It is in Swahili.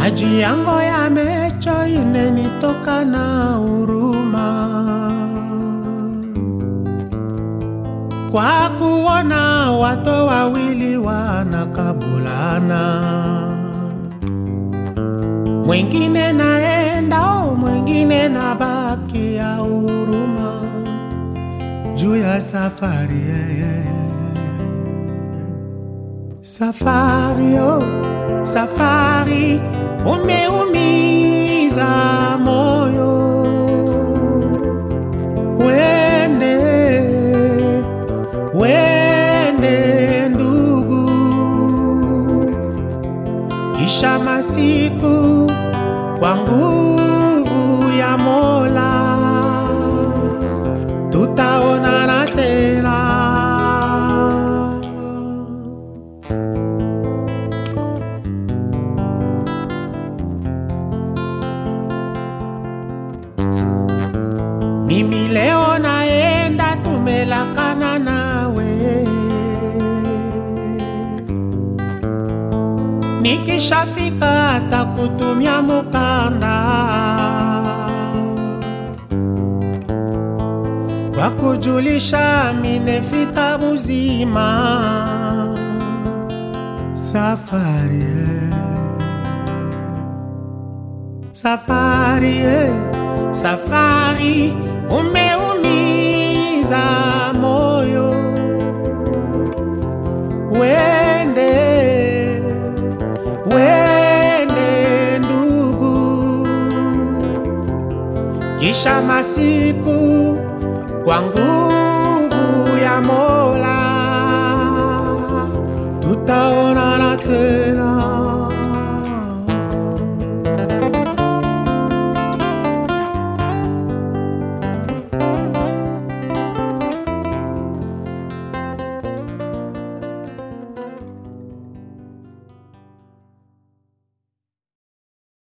maji yango yamecho inenitoka na huruma kwa kuona watu wawili wanakabulana, mwingine naenda o mwingine na baki ya huruma juu ya safari yeah. Safari oh, safari umeumiza moyo, wende wende ndugu, kisha masiku kwa nguvu ya Mola tutaonana tena. Mimi leo naenda, tumelakana nawe, nikishafika takutumia mukanda kwa kujulisha minefika buzima safari eh. safari eh. safari umeumiza moyo wende wende ndugu kisha masiku kwa nguvu ya Mola tutaonana tena.